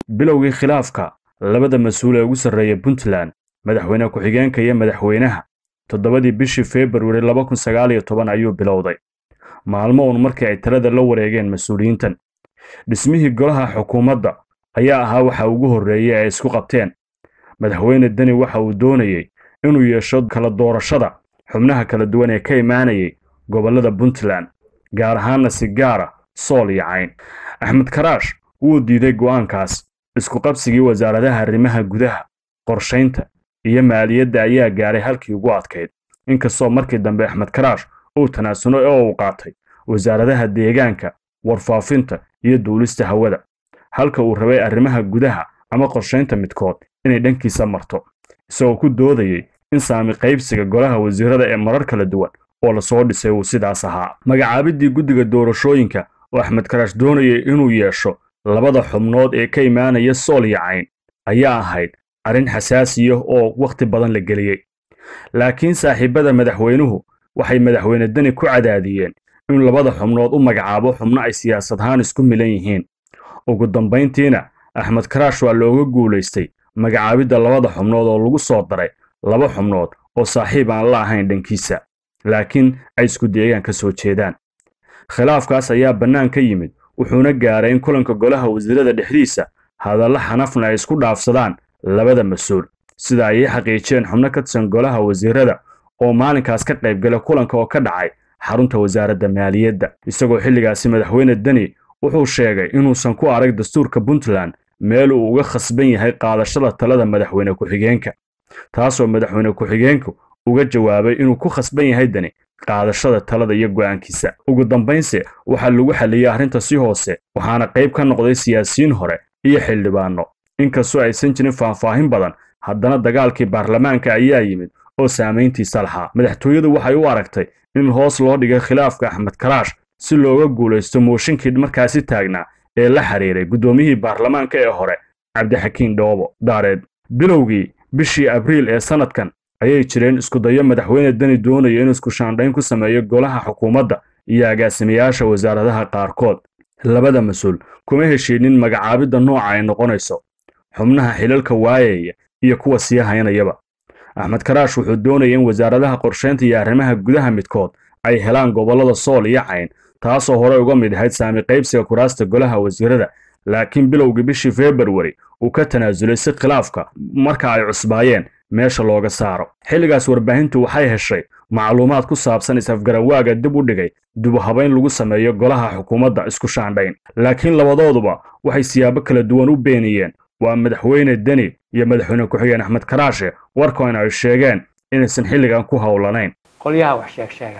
bilowgii khilaafka labada mas-uul ee ugu sarreeya puntland madaxweyne ku-xigeenka iyo madaxweynaha toddobadii bishii februari laba kun sagaal iyo toban ayuu bilowday maalmo uun markii ay talada la wareegeen mas-uuliyiintan dhismihii golaha xukuumadda ayaa ahaa waxa ugu horreeyey ay isku qabteen madaxweyne deni waxa uu doonayey inuu yeesho kala doorashada xubnaha kala duwan ee ka imaanayay gobollada puntland gaar ahaanna si gaara sool iyo cayn axmed karaash wuu diiday go'aankaas isku qabsigii wasaaradaha arrimaha gudaha qorshaynta iyo maaliyadda ayaa gaaray halkii ugu adkayd inkastoo markii dambe axmed karaash uu tanaasuno oo uu qaatay wasaaradaha deegaanka warfaafinta iyo duulista hawada halka uu rabay arrimaha gudaha ama qorshaynta midkood inay dhankiisa marto isagoo ku doodayey in saami qaybsiga golaha wasiirada ee marar kala duwan oo lasoo dhisay uu sidaas ahaa magacaabiddii guddiga doorashooyinka oo axmed karaash doonayay inuu yeesho labada xubnood ee ka imaanaya sool iyo cayn ayaa ahayd arrin xasaasiya oo wakhti badan la geliyey laakiin saaxiibada madaxweynuhu waxay madaxweyne deni ku cadaadiyeen in labada xubnood u magacaabo xubno ay siyaasad ahaan isku milan yihiin ugu dambayntiina axmed karaash waa looga guulaystay magacaabidda labada xubnood oo lagu soo daray laba xubnood oo saaxiib aan la ahayn dhankiisa laakiin ay isku deegaan ka soo jeedaan khilaafkaas ayaa bannaan ka yimid wuxuuna gaaray in kulanka golaha wasiirada dhexdiisa hadalla xanafna ay isku dhaafsadaan labada mas-uul sida ayay xaqiijiyeen xubno ka tirsan golaha wasiirada oo maalinkaas ka qaybgala kulanka oo ka dhacay xarunta wasaaradda maaliyadda isagoo xilligaasi madaxweyne deni wuxuu sheegay inuusan ku arag dastuurka puntland meel uu uga khasban yahay qaadashada talada madaxweyne ku-xigeenka taasoo madaxweyne ku-xigeenku uga jawaabay inuu ku khasban yahay deni qaadashada talada iyo go'aankiisa ugu dambaynse waxaa lagu xalliyey arrinta si hoose waxaana qayb ka noqday siyaasiyiin hore iyo xildhibaanno inkastoo aysan jirin faahfaahin badan haddana dagaalkii baarlamaanka ayaa yimid oo saamayntiisa lahaa madaxtooyadu waxay u aragtay in hoos loo dhigay khilaafka axmed karaash si looga guulaysto mooshinkii markaasi taagnaa ee la xiriiray guddoomiyihii baarlamaanka ee hore cabdixakiin dhoobo daareed bilowgii bishii abriil ee sannadkan ayay jireen iskudayo madaxweyne deni doonaya inuu iskushaandhayn ku sameeyo golaha xukuumadda iyo agaasimayaasha wasaaradaha qaarkood labada mas-uul kuma heshiinin magacaabidda nooca ay noqonayso xubnaha xilalka waayaya iyo kuwa sii haynayaba axmed karaash wuxuu doonaya in wasaaradaha qorshaynta iyo arrimaha gudaha midkood ay helaan gobollada sool iyo cayn taasoo horey uga mid ahayd saami qaybsiga kuraasta golaha wasiirada laakiin bilowgii bishii februari uu ka tanaasulay si khilaafka marka ay cusbaayeen meesha looga saaro xilligaas warbaahintu waxay heshay macluumaad ku saabsan is-afgarawaaga dib u dhigay dubuhabayn lagu sameeyo golaha xukuumadda isku shaandhayn laakiin labadooduba waxay siyaabo kala duwan u beeniyeen waa madaxweyne deni iyo madaxweyne ku-xigeen axmed karaashe warkoona ay sheegeen inaysan xilligan ku howlanayn qolyaha wax sheeg sheega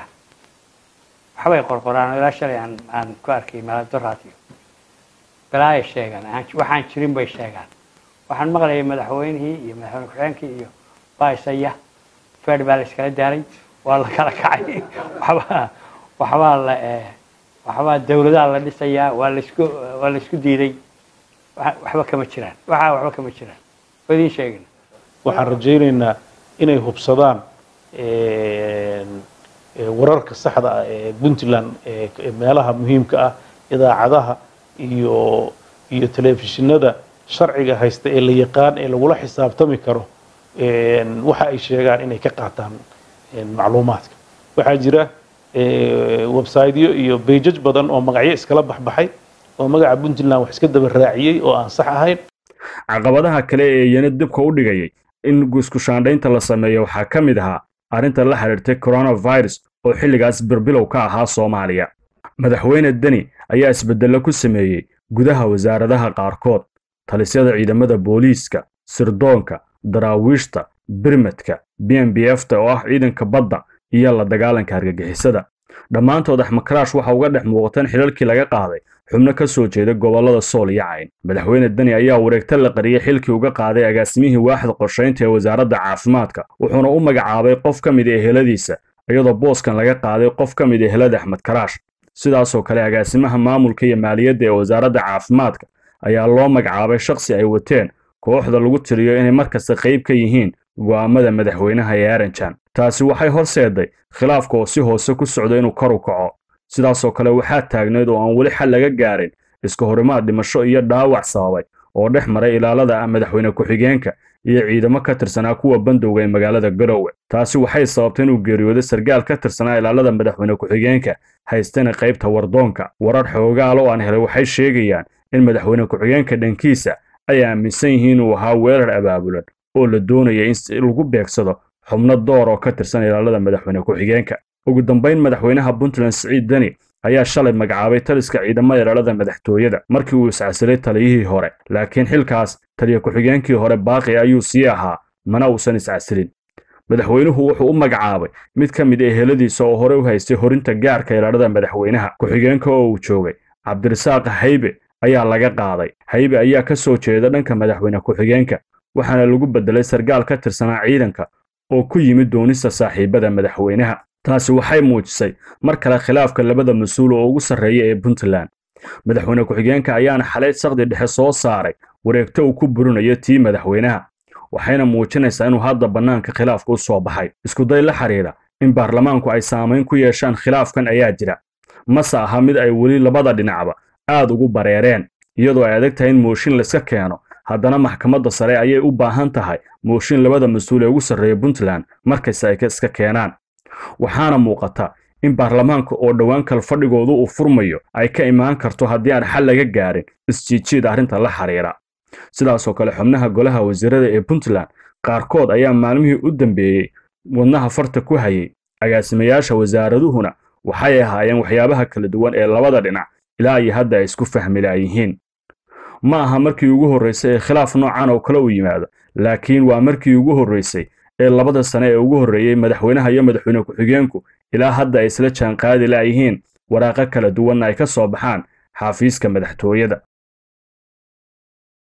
waxbay qorqoraan ilaa shalay aan aan ku arkay maaladaraadiyo balaaya sheegaan waxaan jirin bay sheegaan waxaan maqlayay madaxweynihii iyo madaxweyne ku-xigeenkii iyo baisaya fed baa la iskala daaray waa la kala kacay waxbaa waxbaa la waxbaa dawladaha la dhisayaa waa laisku waa la isku diiday waxba kama jiraan waxaa waxba kama jiraan waa idiin sheegin waxaan rajaynaynaa inay hubsadaan wararka saxda ah ee puntland meelaha muhiimka ah idaacadaha iyo iyo telefishinada sharciga haysta ee la yaqaan ee lagula xisaabtami karo waxa ay sheegaan inay ka qaataan macluumaadka waxaa jira websiteyo iyo beijaj badan oo magacyo iskala baxbaxay oo magaca puntland wax iska daba raaciyey oo aan sax ahayn caqabadaha kale ee iyana dibka u dhigayay in iskushaandhaynta la sameeyo waxaa ka mid ahaa arrinta la xidhiirtay coronavirus oo xilligaas birbilow ka ahaa soomaaliya madaxweyne deni ayaa isbeddello ku sameeyey gudaha wasaaradaha qaarkood talisyada ciidamada booliiska sirdoonka daraawiishta birmadka b m b fta oo ah ciidanka badda iyo la dagaalanka argagixisada dhammaantood axmed karaash waxa uga dhex muuqateen xilalkii laga qaaday xubno ka soo jeeda gobollada sool iyo cayn madaxweyne deni ayaa wareegta la qariyey xilkii uga qaaday agaasimihii waaxda qorshaynta ee wasaaradda caafimaadka wuxuuna u magacaabay qof ka mid eheladiisa iyadoo booskan laga qaaday qof ka mid ehelada axmed karaash sidaasoo kale agaasimaha maamulka iyo maaliyadda ee wasaaradda caafimaadka ayaa loo magacaabay shakhsi ay wateen kooxda lagu tiriyo inay mar kasta qayb ka yihiin go'aamada madaxweynaha ee aranjan taasi waxay horseeday khilaafka oo si hoose ku socda inuu kor u kaco sidaasoo kale waxaa taagneyd oo aan weli xal laga gaarin iska horimaad dhimasho iyo dhaawac sababay oo dhex maray ilaalada ah madaxweyne ku-xigeenka iyo ciidamo ka tirsanaa kuwa bandowga ee magaalada garowe taasi waxay sababtay inuu geeriyooday sargaal ka tirsanaa ilaalada madaxweyne ku-xigeenka haystana qaybta wardoonka warar xoogaal oo aan helay waxay sheegayaan in madaxweyne ku-xigeenka dhankiisa ay aaminsan yihiin inuu ahaa weerar abaabulan oo la doonaya in lagu beegsado xubno door oo ka tirsan ilaalada madaxweyne ku-xigeenka ugu dambayn madaxweynaha puntland siciid deni ayaa shalay magacaabay taliska ciidamada ilaalada madaxtooyada markii uu iscasilay taliyihii hore laakiin xilkaas taliya ku-xigeenkii hore baaqi ayuu sii ahaa mana uusan iscasilin madaxweynuhu wuxuu u magacaabay mid ka mid eheladiisa oo hore u haystay horinta gaarka ilaalada madaxweynaha ku-xigeenka oo uu joogay cabdirasaaq haybe ayaa laga qaaday haybe ayaa ka soo jeeda dhanka madaxweyne ku-xigeenka waxaana lagu beddelay sargaal ka tirsanaa ciidanka oo ku yimid doonista saaxiibada madaxweynaha taasi waxay muujisay mar kale khilaafka labada mas-uul oo ugu sarreeya ee puntland madaxweyne ku-xigeenka ayaana xalay saqdi dhexe soo saaray wareegto uu ku burinayo tii madaxweynaha waxayna muujinaysaa inuu hadda bannaanka khilaafka u soo baxay iskuday la xidhiidha in baarlamaanku ay saamayn ku yeeshaan khilaafkan ayaa jira mase aha mid ay weli labada dhinacba aad ugu bareereen iyadoo ay adag tahay in mooshin layska keeno haddana maxkamadda sare ayay u baahan tahay mooshin labada mas-uul ee ugu sarreeya puntland markasta ay iska keenaan waxaana muuqata in baarlamaanka oo dhowaan kal fadhigoodu uu furmayo ay ka imaan karto haddii aan xal laga gaarin isjiijiid arrinta la xidhiira sidaasoo kale xubnaha golaha wasiirada ee puntland qaarkood ayaa maalmihii u dambeeyey wadnaha farta ku hayay agaasimayaasha wasaaraduhuna waxay ahaayeen waxyaabaha kala duwan ee labada dhinac ilaa iyo hadda ay isku fahmi laayihiin ma aha markii ugu horraysay ee khilaaf noocan oo kale u yimaado laakiin waa markii ugu horraysay ee labada sane ee ugu horreeyey madaxweynaha iyo madaxweyne ku-xigeenku ilaa hadda ay isla jaanqaadi laayihiin waraaqo kala duwanna ay ka soo baxaan xaafiiska madaxtooyada